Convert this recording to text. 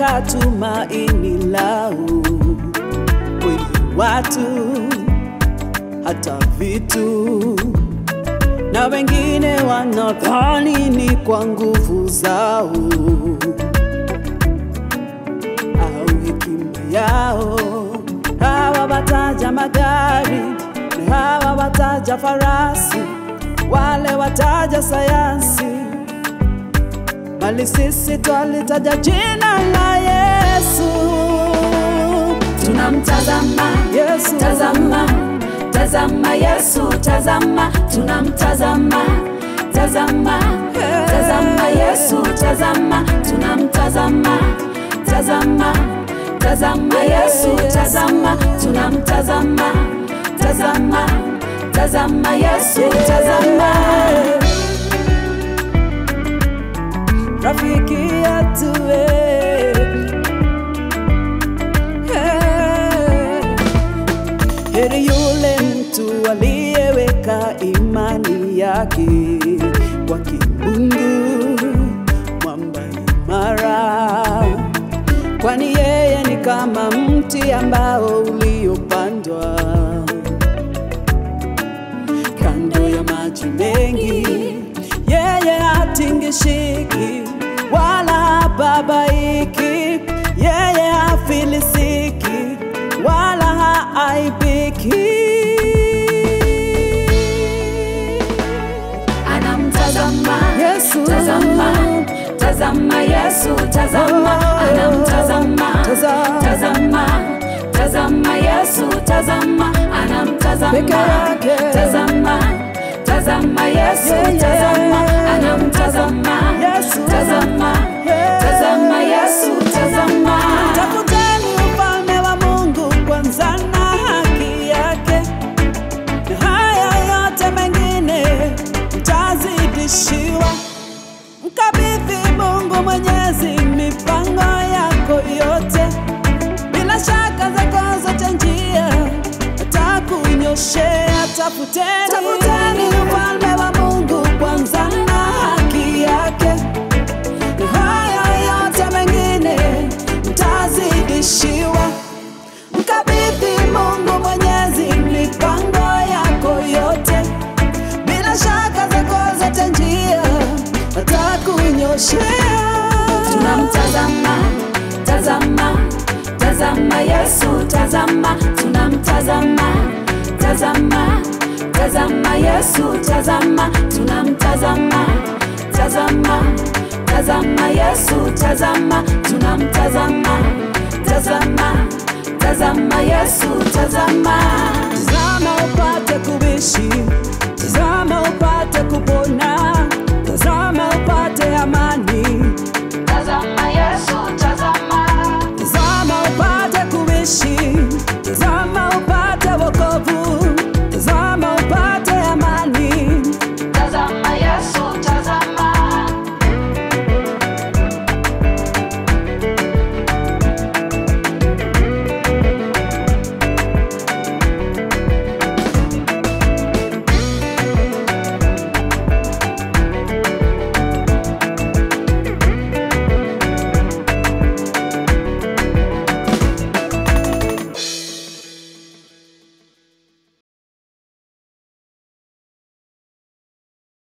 wameweka tumaini lao kwenye watu, hata vitu, na wengine wanadhani ni kwa nguvu zao au hekima yao. Hawa wataja magari na hawa wataja farasi, wale wataja sayansi, bali sisi twalitaja jina la Yesu. tunamtazama Yesu. tazama tazama yesu tazama tunamtazama tazama tazama yesu tazama tunamtazama tazama tazama yesu tazama tunamtazama tazama tazama yesu tazama rafiki yetu eh. Eh. Heri yule mtu aliyeweka imani yake kwa kimungu, mwamba imara, kwani yeye ni kama mti ambao uliopandwa kando ya maji mengi, yeye hatingishiki wala hababaiki, yeye hafilisiki wala haaibiki. anamtazama Yesu. tazama tazama yesu tazama Oh. anamtazama Tazama. tazama tazama yesu tazama Peke anamtazama yake. tazama tazama yesu Yeah, yeah. tazama anamtazama Yesu. tazama Yeah. tazama yesu tazama Tafuteni ufalme wa Mungu kwanza na haki yake, na haya yote mengine mtazidishiwa. Mkabidhi Mungu Mwenyezi mipango yako yote, bila shaka zako zote njia atakunyoshea. Tafuteni, tafuteni ufalme wa Mungu kwanza na haki yake na haya yote mengine mtazidishiwa. Mkabidhi Mungu Mwenyezi mipango yako yote, bila shaka zako zote njia atakunyoshea. tunamtazama tazama tazama yesu tazama tunamtazama tazama tazama yesu tazama tunamtazama tazama tazama yesu tazama tunamtazama tazama tazama yesu tazama Tazama upate kuishi, tazama upate kupona, tazama upate amani.